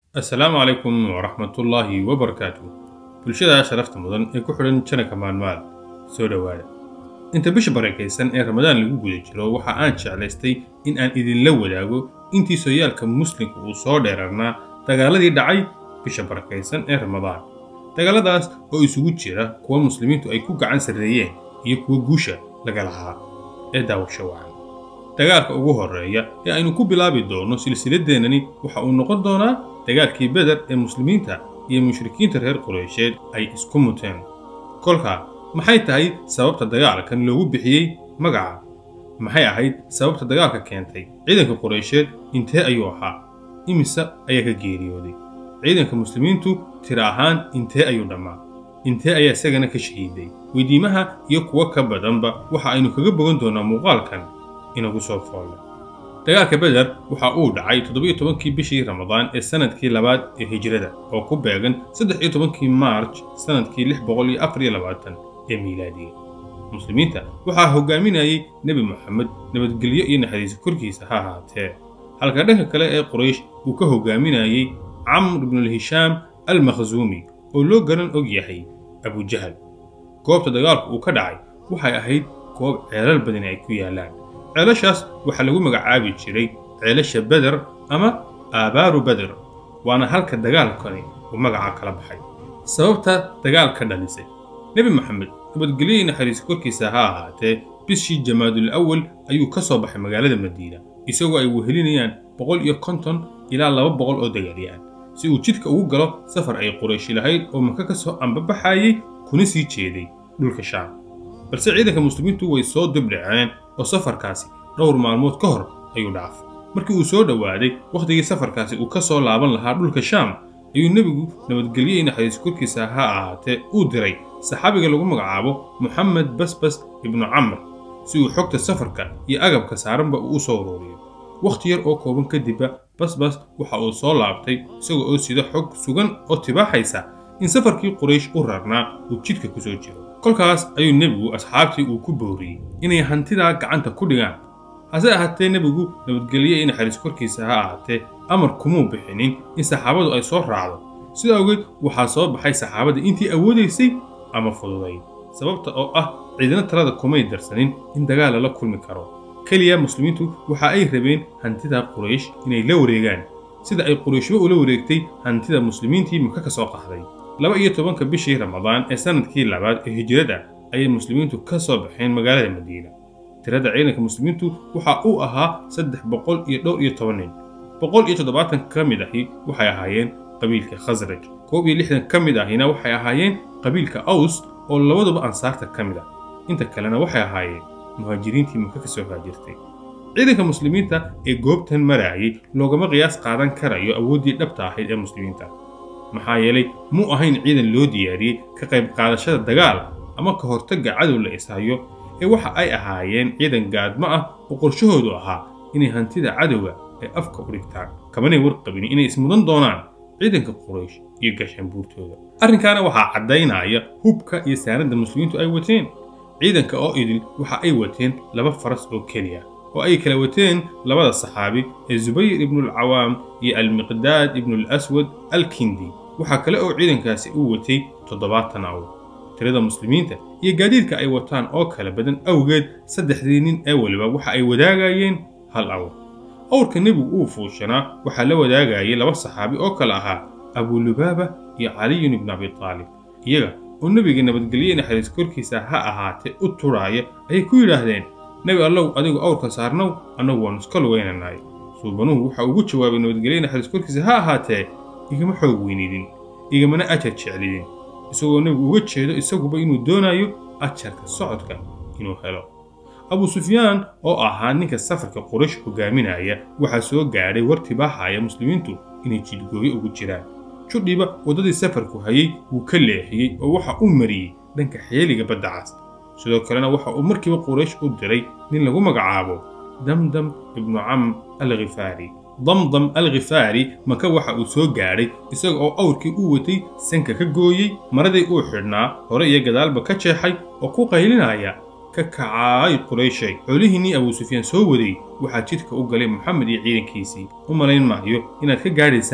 assalaamu calaykum waraxmatullaahi wabarakaatu bulshada sharafta mudan ee ku xidhan janaka maalmaal soo dhowaada inta bisha barakaysan ee ramadaan lagu guda jiro waxa aan jeclaystay in aan idinla wadaago intii sooyaalka muslimka uu soo dheerarnaa dagaaladii dhacay bisha barakaysan ee ramadaan dagaaladaas oo isugu jira kuwa muslimiintu ay ku gacan sarreeyeen iyo kuwa guusha laga lahaa ee daawasho wacan dagaalka ugu horreeya ee aynu ku bilaabi doonno silsiladeennani waxa uu noqon doonaa dagaalkii beder ee muslimiinta iyo mushrikiinta reer qureysheed ay isku muteen kolkaa maxay tahay sababta dagaalkan loogu bixiyey magaca maxay ahayd sababta dagaalka keentay ciidanka qureysheed intee ayuu ahaa imise ayaa ka geeriyooday ciidanka muslimiintu tira ahaan intee ayuu dhammaa intee ayaa isagana ka shahiiday weydiimaha iyo kuwo ka badanba waxa aynu kaga bogan doonaa muuqaalkan inagu soo foolle dagaalka beder waxa uu dhacay toddobiyo tobankii bishii ramadaan ee sannadkii labaad ee hijrada oo ku beegan saddex iyo tobankii maarj sannadkii lix boqol iyo afar iyo labaatan ee miilaadiga muslimiinta waxaa hogaaminayay nebi moxamed nabadgelyo iyo naxariis korkiisa ha ahaatee halka dhanka kale ee quraysh uu ka hogaaminayay camr ibnulhishaam almakhsuumi oo loo garan og yahay abujahal goobta dagaalku uu ka dhacay waxay ahayd goob ceelal badani ay ku yaallaan ceelashaas waxaa lagu magacaabi jiray ceelasha beder ama aabaaru beder waana halka dagaalkani uu magaca kala baxay sababta dagaalka dhalisay nebi moxamed nabadgelyo naxariis korkiisa ha ahaatee bishii jamaadul awal ayuu ka soo baxay magaalada madiina isagoo ay wehelinayaan boqol iyo konton ilaa laba boqol oo dagaalyahan si uu jidka ugu galo safar ay qurayshi lahayd oo maka ka soo ambabaxayay kuna sii jeeday dhulka shaam balse ciidanka muslimiintu way soo dibdhaceen oo safarkaasi dhowr maalmood ka hor ayuu dhaafay markii uu soo dhowaaday wakhtigii safarkaasi uu ka soo laaban lahaa dhulka shaam ayuu nebigu nabadgelyo iyo naxariis korkiisa ha ahaatee uu diray saxaabiga lagu magacaabo moxamed basbas ibnu camr si uu xogta safarka iyo agabka saaranba uu u soo uruuriyo wakhti yar oo kooban kadibba basbas waxa uu soo laabtay isaga oo sida xog sugan oo tibaaxaysa in safarkii quraysh u rarnaa uu jidhka ku soo jiro kolkaas ayuu nebigu asxaabtii uu ku booriyey inay hantidaa gacanta ku dhigaan hase ahaatee nebigu nabadgelyo iyo naxariis korkiisa ha ahaatee amar kumuu bixinin in saxaabadu ay soo raacdo sida awgeed waxaa soo baxay saxaabadii intii awoodaysay ama fududayd sababta oo ah ciidana talada kumay darsanin in dagaal lala kulmi karo keliya muslimiintu waxa ay rabeen hantida quraysh inay la wareegaan sida ay qurayshba ula wareegtay hantida muslimiintii maka ka soo qaxday laba iyo tobanka bishii ramadaan ee sannadkii labaad ee hijrada ayay muslimiintu ka soo baxeen magaalada madiina tirada ciidanka muslimiintu waxa uu ahaa saddex boqol iyo dhowr iyo toban nin boqol iyo toddobaatan ka mid ahi waxay ahaayeen qabiilka khasraj koob iyo lixdan ka mid ahina waxay ahaayeen qabiilka aws oo labaduba ansaarta ka mid ah inta kalena waxay ahaayeen muhaajiriintii maka ka soo haajirtay ciidanka muslimiinta ee goobtan maraayay loogama qiyaas qaadan karayo awooddii dhabta ahayd ee muslimiinta maxaa yeelay muu ahayn ciidan loo diyaariyey ka qayb qaadashada dagaal ama ka hortagga cadow la ishayo ee waxa ay ahaayeen ciidan gaadmo ah oo qorshahoodu ahaa inay hantida cadowga ay afka u dhigtaan kamanay warqabin inay ismudan doonaan ciidanka quraysh iyo gaashaanbuurtooda arrinkaana waxaa caddaynaya hubka iyo saanadda muslimiintu ay wateen ciidanka oo idil waxa ay wateen laba faras oo keliya oo ay kala wateen labada saxaabi ee zubayr ibnulcawaam iyo almiqdaad ibnulaswad alkindi waxaa kale oo ciidankaasi uu watay toddobaatan awr tirada muslimiinta iyo gaadiidka ay wataan oo kala badan awgeed saddexdii nin ee weliba waxa ay wadaagayeen hal awr awrka nebigu uu fuushanaa waxaa la wadaagayay laba saxaabi oo kale ahaa abulubaaba iyo caliyun ibnu abitaalib iyaga oo nebiga nabadgelye naxariis korkiisa ha ahaatee u turaaya ayay ku yidhaahdeen nebi allow adigu awrka saarnow annagu waannu iska lugaynanaay suubanuhu waxa ugu jawaabay nabadgelye naxariis korkiisa ha ahaatee igama xoog weynidin igamana ajar jeclidin isagoo nebigu uga jeedo isaguba inuu doonayo ajarka socodka inuu helo abu sufyaan oo ahaa ninka safarka quraysh hogaaminaya waxaa soo gaadhay war tibaaxaya muslimiintu inay jidgooyo ugu jiraan judhiba waddadii safarku hayay wuu ka leexiyey oo waxa uu mariyey dhanka xeeliga badda cas sidoo kalena waxa uu markiiba quraysh u diray nin lagu magacaabo damdam ibnu cam alkhifaari damdam alkhifaari maka waxa uu soo gaadhay isaga oo awrkii u watay sanka ka gooyey maradii uu xidhnaa hore iyo gadaalba ka jeexay oo ku qaylinaya ka kacaay qurayshay xoolihiinnii abuu sufyaan soo waday waxaa jidka u galay moxamed iyo ciidankiisii u malayn maayo inaad ka gaadhaysaan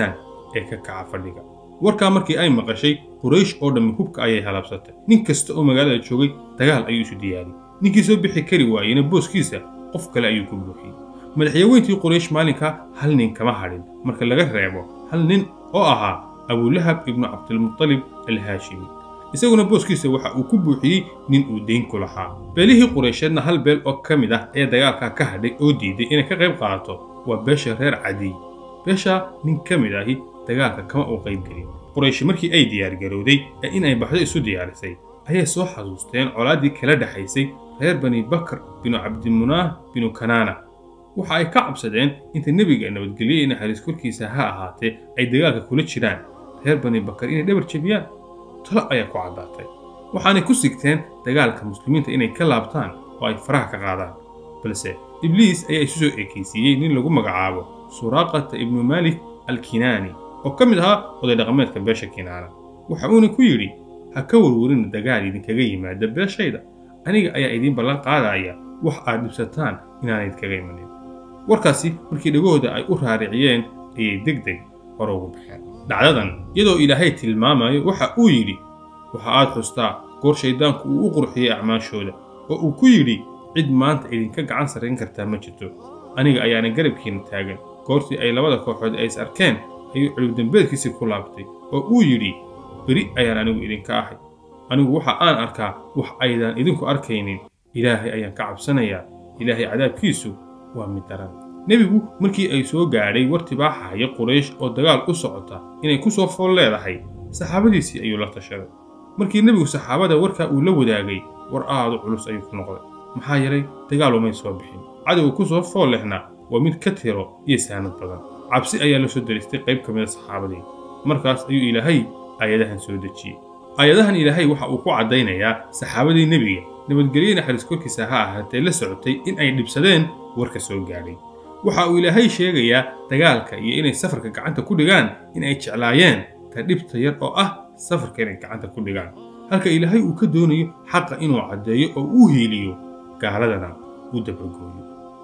ee ka kaca fadhiga warkaa markii ay maqashay quraysh oo dhammi hubka ayay halabsatay nin kasta oo magaalada joogay dagaal ayuu isu diyaariyey ninkii soo bixi kari waayeyna booskiisa qof kale ayuu ku buuxiyey madaxyaweyntii quraysh maalinkaa hal nin kama hadhin marka laga reebo hal nin oo ahaa abulahab ibnu cabdilmutalib alhaashimi isaguna booskiisa waxa uu ku buuxiyey nin uu deyn ku lahaa beelihii quraysheedna hal beel oo ka mid ah ee dagaalkaa ka hadhay oo diiday inay ka qayb qaadato waa beesha reer cadiy beeshaa nin ka mid ahi dagaalka kama uu qayb gelin qurayshi markii ay diyaargarowday ee in ay baxdo isu diyaarisay ayay soo xasuusteen colaaddii kala dhexaysay reer bani bakr binu cabdimunaah binu kanaana waxa ay ka cabsadeen inta nebiga nabadgelye iyo naxariis korkiisa ha ahaatee ay dagaalka kula jiraan reer bani bakar inay dhabar jebiyaan talo ayaa ku caddaatay waxaanay ku sigteen dagaalka muslimiinta inay ka laabtaan oo ay faraha ka qaadaan balse ibliis ayaa isu soo ekaysiiyey nin lagu magacaabo suraaqata ibnu maalik alkinaani oo ka mid ahaa oday dhaqameedka beesha kinaana waxa uuna ku yidhi ha ka warwarina dagaal idinkaga yimaada beeshayda aniga ayaa idiin ballan qaadaya wax aad dhibsataan inaanay idinkaga imanin warkaasi markii dhegahooda ay u raariciyeen ayay deg deg hore ugu baxeen dhacdadan iyadoo ilaahay tilmaamayo waxa uu yidhi waxa aad xustaa goor shayddaanku uu u qurxiyey acmaashooda oo uu ku yidhi cid maanta idinka gacan sarrayn kartaa ma jirto aniga ayaana garabkiinna taagan goortii ay labada kooxood ay is arkeen ayuu cilibdambeedkiisii ku laabtay oo uu yidhi beri ayaan anigu idinka ahay anigu waxa aan arkaa wax aydaan idinku arkaynin ilaahay ayaan ka cabsanayaa ilaahay cadaabkiisu waa mid daran nebigu markii ay soo gaadhay war tibaaxahaya quraysh oo dagaal u socota inay ku soo fool leedahay saxaabadiisii ayuu la tashaday markii nebigu saxaabada warkaa uu la wadaagay war aadu culus ayuu ku noqday maxaa yeelay dagaal umay soo bixin cadowga ku soo fool lehna waa mid ka tiro iyo saanad badan cabsi ayaa la soo daristay qayb ka mida saxaabadii markaas ayuu ilaahay aayadahan soo dejiyey aayadahan ilaahay waxa uu ku caddaynayaa saxaabadii nebiga nabadgelye naxariis korkiisa ha ahaatee la socotay in ay dhibsadeen warka soo gaadhay waxa uu ilaahay sheegayaa dagaalka iyo inay safarka gacanta ku dhigaan in ay jeclaayeen ta dhibta yar oo ah safarka inay gacanta ku dhigaan halka ilaahay uu ka doonayo xaqa inuu caddeeyo oo uu hiiliyo gaaladana uu dabargooyo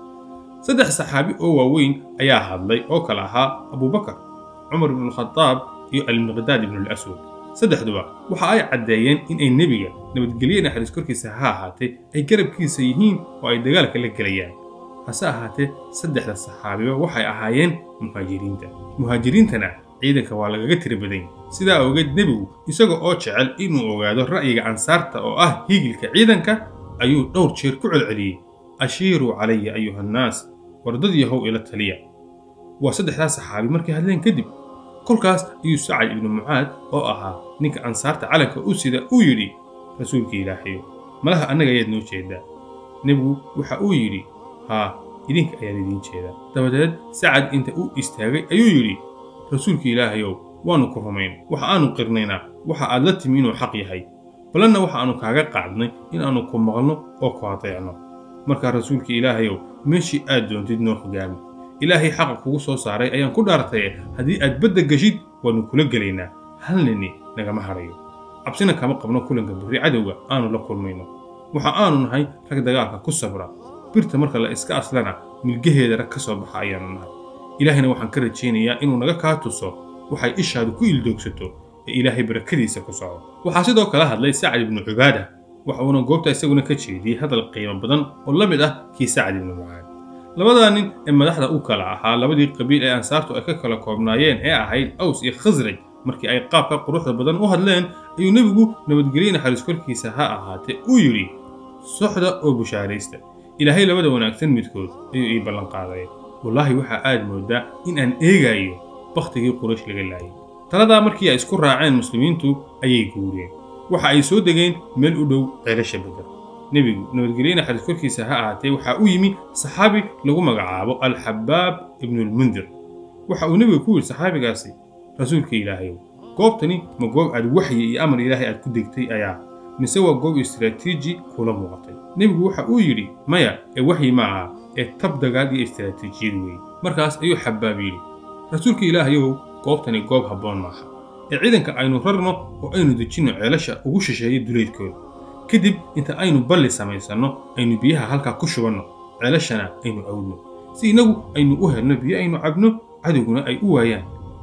saddex saxaabi oo waaweyn ayaa hadlay oo kale ahaa abubakar cumar ibnualkhadaab iyo almiqdaad ibnulaswad saddexduba waxa ay caddeeyeen in ay nebiga nabadgelye naxariis korkiisa ha ahaatee ay garabkiisa yihiin oo ay dagaalka la gelayaan hase ahaatee saddexda saxaabiba waxay ahaayeen muhaajiriinta muhaajiriintana ciidanka waa lagaga tiri badany sidaa awgeed nebigu isaga oo jecel inuu ogaado ra'yiga ansaarta oo ah hiigilka ciidanka ayuu dhowr jeer ku celceliyey ashiiruu calaya ayuhannaas wardad yahow ila taliya waa saddexdaas saxaabi markay hadleen kadib kolkaas ayuu sacad ibnu mucaad oo ahaa ninka ansaarta calanka u sida uu yidhi rasuulka ilaahayo malaha annaga ayaad noo jeedaa nebigu waxa uu yidhi haa idinka ayaan idiin jeedaa dabadeed sacad inta u istaagay ayuu yidhi rasuulka ilaahayow waannu ku rumayn waxa aanu qirnaynaa waxa aad la timi inuu xaq yahay balanna waxa aanu kaaga qaadnay in aanu ku maqalno oo ku adeecno markaa rasuulka ilaahayow meeshii aad doontid noo hogaami ilaahay xaqa kugu soo saaray ayaan ku dhaartaye haddii aad badda geshid waannu kula gelaynaa hal nini nagama hadhayo cabsina kama qabno kulanka birri cadowga aanu la kulmayno waxa aanu nahay rag dagaalka ku sabra birta marka la iska aslana milgaheeda rag ka soo baxa ayaanu nahay ilaahayna waxaan ka rajaynayaa inuu naga kaa tuso waxay ishaadu ku ildoogsato ee ilaahay barakadiisa ku soco waxaa sidoo kale hadlay sacad ibnu cubaada waxa uuna goobta isaguna ka jeediyey hadal qiimo badan oo la mid ah kii sacad ibnu mucaad labadaa nin ee madaxda u kala ahaa labadii qabiil ee ansaartu ay ka kala koobnaayeen ee ahayd aws iyo khasraj markii ay qaabka quruxda badan u hadleen ayuu nebigu nabadgelye naxariis korkiisa ha ahaatee uu yidhi soxda oo bushaaraysta ilaahay labada wanaagsan midkood ayuu ii ballan qaaday wallaahi waxaa aad mooddaa in aan eegayo bakhtigii quraysh laga laayay taladaa markii ay isku raaceen muslimiintu ayay guureen waxa ay soo degeen meel u dhow ceelasha bedar nebigu nabadgelye naxariis korkiisa ha ahaatee waxaa u yimi saxaabi lagu magacaabo alxabaab ibnulmundir waxa uu nebiga ku yidhi saxaabigaasi rasuulka ilaahayow goobtani ma goob aad waxyi iyo amar ilaahay aad ku degtay ayaa mise waa goob istaraatiiji kula muuqatay nebigu waxa uu yidhi maya ee waxyi ma aha ee tab dagaal iyo istaraatiijiyad weeye markaas ayuu xabaab yidhi rasuulka ilaahayow goobtani goob habboon maaha ee ciidanka aynu rarno oo aynu dejinno ceelasha ugu shisheeya duleydkooda kadib inta aynu balli samaysanno aynu biyaha halkaa ku shubanno ceelashana aynu awdno si innagu aynu u helno biyo aynu cabno cadowguna ay u waayaan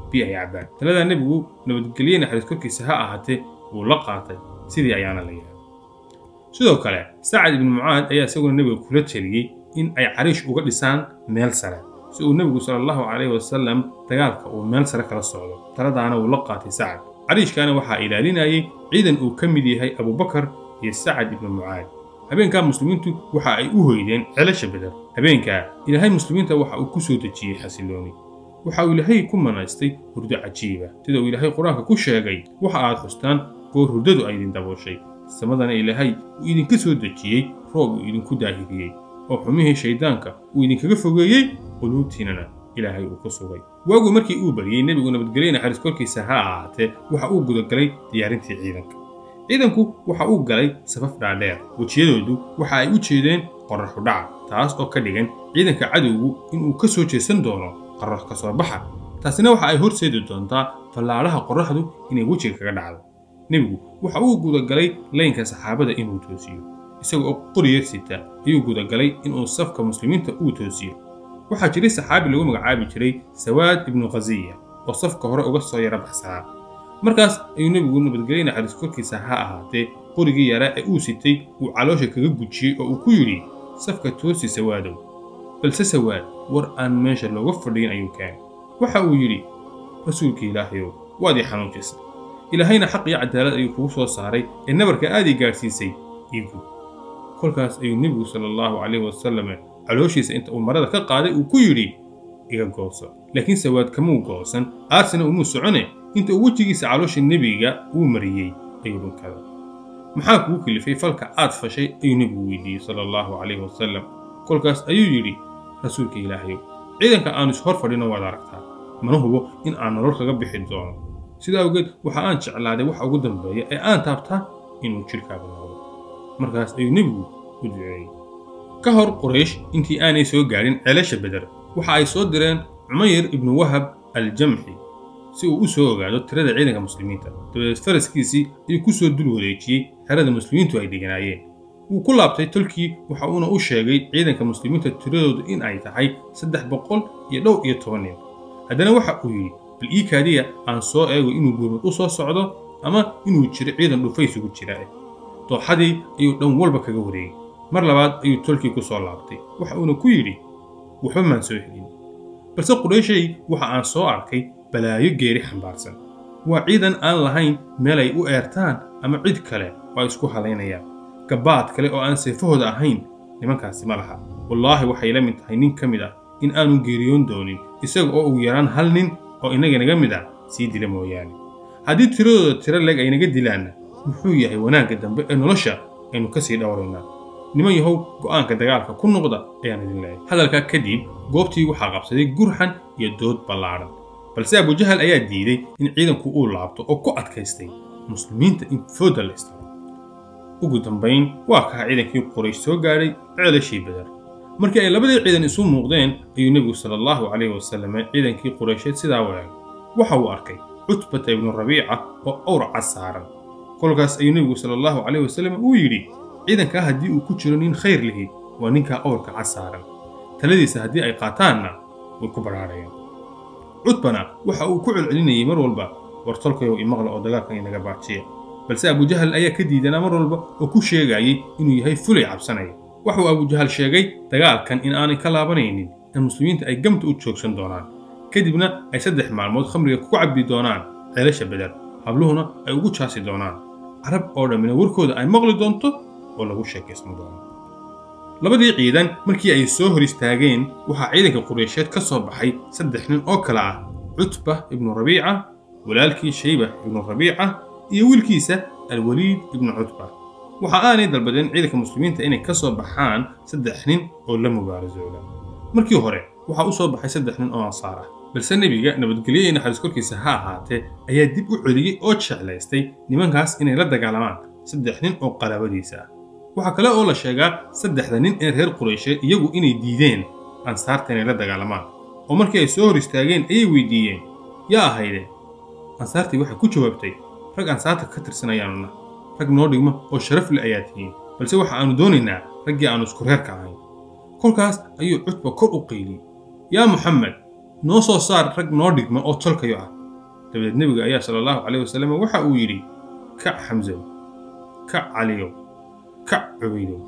biyo ay cabbaan taladaa nebigu nabadgelye naxariis korkiisa ha ahaatee wuu la qaatay sidii ayaana la yahay sidoo kale sacad ibnu mucaad ayaa isaguna nebiga kula teliyey in ay cariish uga dhisaan meel sare si uu nebigu sala allahu calayhi wasalam dagaalka uu meel sare kala socdo taladaana wuu la qaatay sacad cariishkaana waxaa ilaalinayay ciidan uu ka mid yahay abubakar iyo sacad ibnu mucaad habeenkaa muslimiintu waxa ay u hoydeen celasha beder habeenkaa ilaahay muslimiinta waxa uu ku soo dejiyey xasillooni waxa uu ilaahay ku manaystay hurdo cajiiba sida uu ilaahay qur-aanka ku sheegay waxa aad xustaan goor hurdadu ay idin dabooshay samadana ilaahay uu idinka soo dejiyey roob uu idinku daahiriyey oo xumihii shayddaanka uu idinkaga fogeeyey quluubtiinana ilaahay uu ku sugay waagu markii uu baryey nebigu nabadgelye naxariis korkiisa ha ahaatee waxa uu gudagalay diyaarintii ciidanka ciidanku waxa uu galay safaf dhaadheer wejiyadoodu waxa ay u jeedeen qorraxu dhaca taas oo ka dhigan ciidanka cadowgu inuu ka soo jeesan doono qorrax ka soo baxa taasina waxa ay horseedi doontaa fallaadhaha qorraxdu inay wejiga kaga dhacdo nebigu waxa uu gudagalay laynka saxaabada inuu toosiyo isaga oo qoriyar sita ayuu gudagalay inuu safka muslimiinta uu toosiyo waxaa jiray saxaabi lagu magacaabi jiray sawaad ibnu khasiya oo safka hore uga soo yara baxsanaa markaas ayuu nebigu nabadgelye naxariis korkiisa ha ahaatee qorigii yaraa ee uu sitay uu caloosha kaga gujiyey oo uu ku yidhi safka toosi sawaadow balse sawaad war aan meesha looga fadhiyin ayuu keenay waxa uu yidhi rasuulka ilaahayow waad ii xanuujisay ilaahayna xaq iyo cadaalad ayuu kugu soo saaray ee nabarka aad ii gaadhsiisay iigu kolkaas ayuu nebigu sala allahu calayhi wasalam calooshiisa inta uu marada ka qaaday uu ku yidhi iga gooso laakiin sawaad kamuu goosan aarsina umuu socone inta uu wejigiisa caloosha nebiga uu mariyey ayuu dhunkaday maxaa kugu kilifay falka aad fashay ayuu nebigu weydiiyey sala allahu calayhi wasalam kolkaas ayuu yidhi rasuulka ilaahayow ciidanka aanu is hor fadhino waad aragtaa mana hubo in aan nolol kaga bixi doono sidaa awgeed waxa aan jeclaaday waxa ugu dambeeya ee aan taabtaa inuu jidhkaaga noqdo markaas ayuu nebigu u duceeyey ka hor quraysh intii aanay soo gaadhin ceelasha beder waxa ay soo direen cumayr ibnu wahab aljamxi si uu u soo ogaado tirada ciidanka muslimiinta dabadeed faraskiisii ayuu ku soo dul wareejiyey xerada muslimiintu ay dheganaayeen wuu ku laabtay tolkii waxa uuna u sheegay ciidanka muslimiinta tiradoodu in ay tahay saddex boqol iyo dhow iyo toban nin haddana waxa uu yidhi bal ii kaadiya aan soo eego inuu gurmud u soo socdo ama inuu jiro ciidan dhufaysugu jira eh dooxadii ayuu dhan walba kaga wareegay mar labaad ayuu tolkii ku soo laabtay waxa uuna ku yidhi waxba maan soo helin balse qurayshay waxa aan soo arkay balaayo geeri xambaarsan waa ciidan aan lahayn meel ay u eertaan ama cid kale oo ay isku halaynayaan gabbaad kale oo aan seefahooda ahayn nimankaasi ma laha wallaahi waxay la mid tahay nin ka mid ah in aanu geeriyoon doonin isaga oo ugu yaraan hal nin oo inaga naga mid ah sii dila mooyaane haddii tiradooda tiro leeg ay naga dilaanna muxuu yahay wanaagga dambe ee nolosha aynu ka sii dhowraynaa niman yahow go'aanka dagaalka ku noqda ayaan idin leeyahay hadalkaa kadib goobtii waxaa qabsaday gurxan iyo dood ballaadhan balse abujahal ayaa diiday in ciidanku uu laabto oo ku adkaystay muslimiinta in fooda la istiro ugu dambayn waa kaa ciidankii quraysh soo gaadhay ceelashii badar markii ay labadii ciidan isu muuqdeen ayuu nebigu sala allahu calayhi wasalam ciidankii quraysheed sidaa wadaagay waxa uu arkay cutbata ibnu rabiica oo awr cad saaran kolkaas ayuu nebigu sala allahu calayhi wasalam uu yidhi ciidankaa haddii uu ku jiro nin khayr lihi waa ninkaa awrka cad saaran taladiisa haddii ay qaataanna way ku badhaadhayaan cutbana waxa uu ku celcelinayay mar walba war tolkayow imaqla oo dagaalkan inaga baajiya balse abujahal ayaa ka diidanaa mar walba oo ku sheegayay inuu yahay fulay cabsanaya waxuu abujahal sheegay dagaalkan in aanay ka laabanaynin in muslimiinta ay gamta u joogsan doonaan kadibna ay saddex maalmood khamriga ku cabbi doonaan ceelasha beder habluhuna ay ugu jaasi doonaan carab oo dhammina warkooda ay maqli doonto oo lagu sheekaysan doono labadii ciidan markii ay soo hor istaageen waxaa ciidanka qureysheed ka soo baxay saddex nin oo kale ah cutba ibnu rabiica walaalkii shayba ibnu rabiica iyo wiilkiisa alwaliid ibnu cutba waxa aanay dalbadeen ciidanka muslimiinta inay ka soo baxaan saddex nin oo la mubaarasooda markii hore waxaa u soo baxay saddex nin oo ansaar ah balse nebiga nabadgelyo iyo naxariis korkiisa ha ahaatee ayaa dib u celiyey oo jeclaystay nimankaas inay la dagaalamaan saddex nin oo qaraabadiisa ah waxaa kale oo la sheegaa saddexda nin ee reer quraysheed iyagu inay diideen ansaarta inay la dagaalamaan oo markii ay soo hor istaageen ayay weydiiyeen yaa ahayde ansaartii waxay ku jawaabtay rag ansaarta ka tirsanayaanuna rag noo dhigma oo sharaf le ayaa tihiin balse waxa aanu doonaynaa raggii aanu isku reerka ahayn kolkaas ayuu cutba kor u qayliyey yaa muxamed noo soo saar rag noo dhigma oo tolkayo ah dabadeed nebiga ayaa sala allahu caleyh wasalam waxa uu yidhi kac xamsow kac caliyow kac cubaydow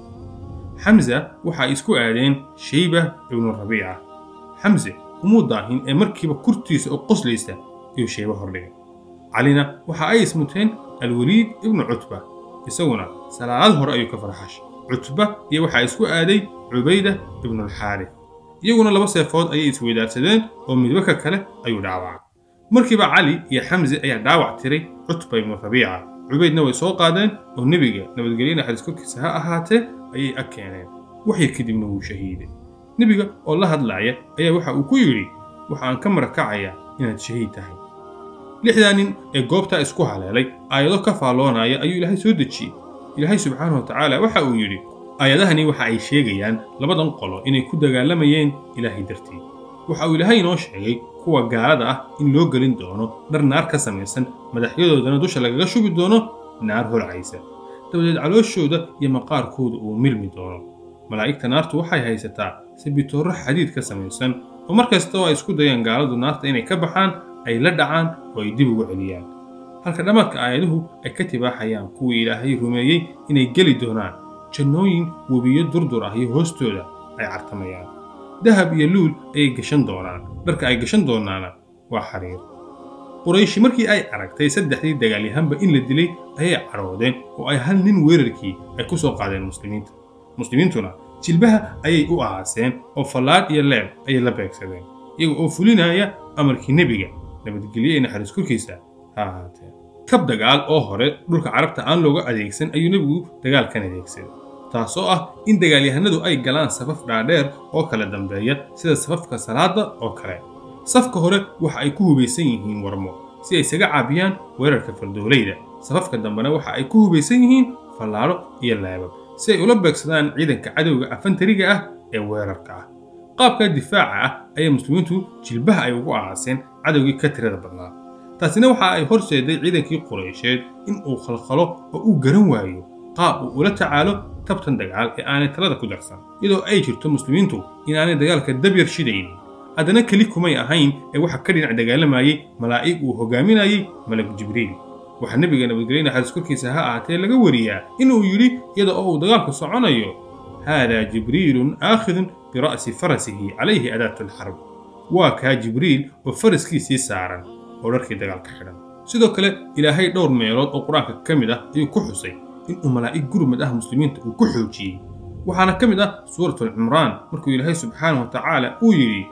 xamsa waxa ay isku aadeen shayba ibnu rabiica xamse umuu daahin ee markiiba kurtiisa oo qoslaysa ayuu shayba hordhigay calina waxa ay ismuteen alweliid ibnu cutba isaguna salaad hore ayuu ka farxashay cutba iyo waxaa isku aaday cubayda ibnulxaarif iyaguna laba seefood ayay isweydaarsadeen oo midba ka kale ayuu dhaawacay markiiba cali iyo xamse ayaa dhaawac tiray cutba ibnu rabiica cubaydna way soo qaadeen oo nebiga nabadgelye naxariis korkiisa ha ahaatee ayay ag keeneen waxyar kadibna wuu shahiiday nebiga oo la hadlaaya ayaa waxa uu ku yidhi waxa aan ka marakacayaa inaad shahiid tahay lixdaa nin ee goobtaa isku haleelay aayado ka faalloonaya ayuu ilaahay soo dejiyey ilaahay subxaanahu wa tacaala waxa uu yidhi aayadahani waxa ay sheegayaan labadan qolo inay ku dagaalamayeen ilaahay dartii waxa uu ilaahay inoo sheegay kuwa gaalada ah in loo gelin doono dhar naar ka samaysan madaxyadoodana dusha lagaga shubi doono naar holcaysa dabadeed calooshooda iyo maqaarkooda uu milmi doono malaa'igta naartu waxay haysataa sabitoorro xadiid ka samaysan oo mar kasta oo ay isku dayaan gaaladu naarta inay ka baxaan ay la dhacaan oo ay dib ugu celiyaan halka dhammaadka aayaduhu ay ka tibaaxayaan kuwii ilaahay rumeeyey inay geli doonaan jannooyin webiyo durdur ah iyo hoostooda ay cartamayaan dahab iyo luul ayay gashan doonaan dharka ay gashan doonaana waa xariir qurayshi markii ay aragtay saddexdii dagaalyahanba in la dilay ayay cadhoodeen oo ay hal nin weerarkii ay ku soo qaadeen muslimiinta muslimiintuna jilbaha ayay u aaseen oo fallaadh iyo leeb ayay la beegsadeen iyaga oo fulinaya amarkii nebiga nabadgelye ee naxariis korkiisa ha ahaatee kab dagaal oo hore dhulka carabta aan looga adeegsan ayuu nebigu dagaalkan adeegsaday taasoo ah in dagaalyahanadu ay galaan safaf dhaadheer oo kala dambeeya sida safafka salaada oo kale safka hore waxa ay ku hubaysan yihiin warmo si ay isaga caabiyaan weerarka fardoolayda safafka dambena waxa ay ku hubaysan yihiin fallaadho iyo leebab si ay ula beegsadaan ciidanka cadowga afantariga ah ee weerarka ah qaabka difaaca ah ayay muslimiintu jilbaha ay ugu aaseen cadowgii ka tirada badnaa taasina waxa ay horseeday ciidankii quraysheed in uu khalkhalo oo uu garan waayo qaab uu ula tacaalo tabtan dagaal ee aanay talada ku darsan iyadoo ay jirto muslimiintu inaanay dagaalka dabyar shidaynin haddana keli kumay ahayn ee waxa ka dhinac dagaalamayey malaa'ig uu hogaaminayey malag jibriil waxaa nebiga nabadgelye naxariis korkiisa ha ahaatee laga wariyaa inuu yidhi iyada oo uu dagaalku soconayo haadaa jibriilun aakhidun bira'si farasihi calayhi adaatu alxarb waa kaa jibriil oo faraskiisii saaran oo dharkii dagaalka xidhan sidoo kale ilaahay dhowr meelood oo qur-aanka ka mid ah ayuu ku xusay inuu malaa'ig gurmad ah muslimiinta uu ku xoojiyey waxaana ka mid ah suuratulcimraan markuu ilaahay subxaanahu wa tacaala uu yidhi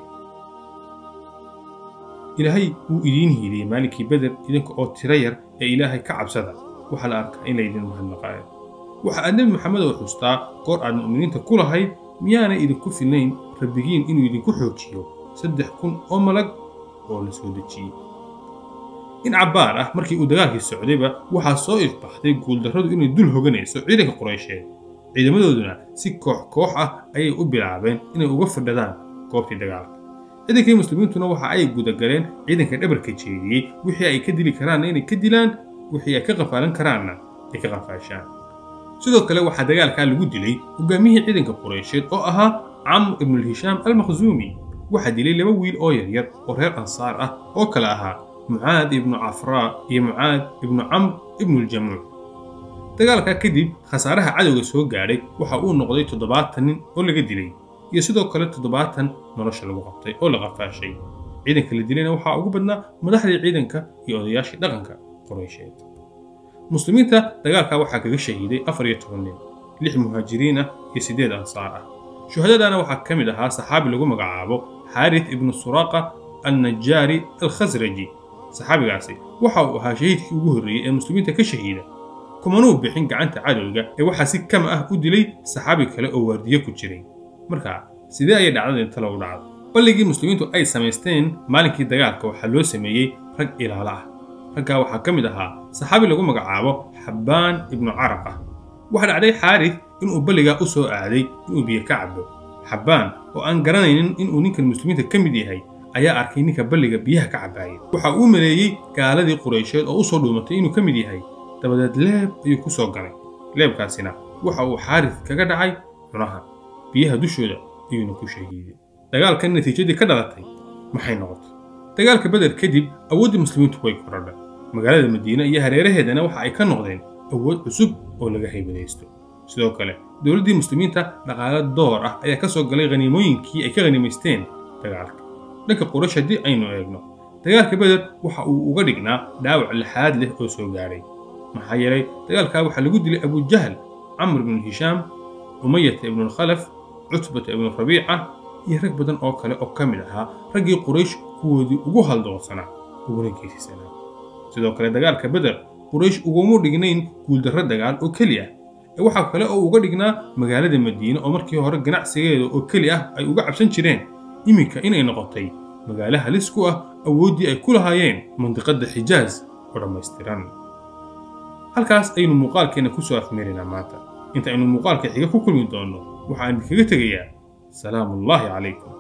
ilaahay wuu idiin hiiliyey maalinkii beder idinka oo tiro yar ee ilaahay ka cabsada waxaa la arkaa in laydin mahadnaqaayo waxa aad nebi maxamed oo xustaa goor aad mu'miniinta ku lahayd miyaanay idinku filnayn rabbigiin inuu idinku xoojiyo saddex kun oo malag oo la soo dejiyey in cabbaar ah markii uu dagaalkii socdayba waxaa soo ifbaxday guuldarradu inay dul hoganayso ciidanka quraysheed ciidamadooduna si koox koox ah ayay u bilaabeen inay uga fadhadaan goobtii dagaalka ciidankii muslimiintuna waxa ay gudagaleen ciidanka dhabarka jeediyey wixii ay ka dili karaanna inay ka dilaan wixii ay ka qafaalan karaanna ay ka qafaashaan sidoo kale waxaa dagaalkaa lagu dilay hogaamiyihii ciidanka quraysheed oo ahaa camr ibnulhishaam almakhzuumi waxaa dilay laba wiil oo yaryar oo reer ansaar ah oo kale ahaa mucaad ibnu cafraa iyo mucaad ibnu camr ibnuljamuuc dagaalkaa kadib khasaaraha cadowga soo gaadhay waxa uu noqday toddobaatan nin oo laga dilay iyo sidoo kale toddobaatan nolosha lagu qabtay oo la qafaashay ciidanka la dilayna waxaa ugu badnaa madaxdii ciidanka iyo odayaashii dhaqanka quraysheed muslimiinta dagaalkaa waxaa kaga shahiiday afar iyo toban nin lix muhaajiriin ah iyo siddeed ansaar ah shuhadadana waxaa ka mid ahaa saxaabi lagu magacaabo xaarith ibnu suraaqa alnajaari alkhasraji saxaabigaasi waxa uu ahaa shahiidkii ugu horreeyey ee muslimiinta ka shahiida kumanuu bixin gacanta cadowga ee waxaa si kama ah u dilay saxaabi kale oo waardiyo ku jiray marka sidee ayay dhacdada inta lagu dhacdo balligii muslimiintu ay samaysteen maalinkii dagaalka waxaa loo sameeyey rag ilaalo ah raggaa waxaa ka mid ahaa saxaabi lagu magacaabo xabbaan ibnu caraqa waxaa dhacday xaarith inuu balligaa u soo aaday inuu biyo ka cabo xabbaan oo aan garanaynin inuu ninkan muslimiinta ka mid yahay ayaa arkay ninka balliga biyaha ka cabbaayay waxa uu maleeyey gaaladii quraysheed oo u soo dhuumatay inuu ka mid yahay dabadeed leeb ayuu ku soo galay leebkaasina waxa uu xaarith kaga dhacay cunaha biyaha dushooda ayuuna ku shahiiday dagaalkan natiijadii ka dhalatay maxay noqotay dagaalka beder kadib awooddii muslimiintu way korodhay magaalada madiine iyo hareeraheedana waxa ay ka noqdeen awood cusub oo laga haybadaysto sidoo kale dowladdii muslimiinta dhaqaale door ah ayaa ka soo galay khaniimooyinkii ay ka khaniimaysteen dagaalka dhanka quraysh haddii aynu eegno dagaalka beder waxa uu uga dhignaa dhaawac lixaad leh oo soo gaadhay maxaa yeelay dagaalkaa waxaa lagu dilay abujahal camr ibnu hishaam umayata ibnulkhalaf cutbata ibnu rabiica iyo rag badan oo kale oo ka mid ahaa raggii quraysh kuwoodii ugu haldoonsanaa uguna geesisanaa sidoo kale dagaalka beder quraysh uguma dhignayn guuldarro dagaal oo keli ah ee waxaa kale oo uga dhignaa magaalada madiine oo markii hore ganacsigeeda oo keli ah ay uga cabsan jireen iminka inay noqotay magaalo halis ku ah awooddii ay ku lahaayeen mandiqadda xijaaz oo dhammaystiran halkaas aynu muuqaalkeenna ku soo afmeeraynaa maanta inta aynu muuqaalka xiga ku kulmi doonno waxaan idinkaga tegayaa salaamu ullaahi calaykum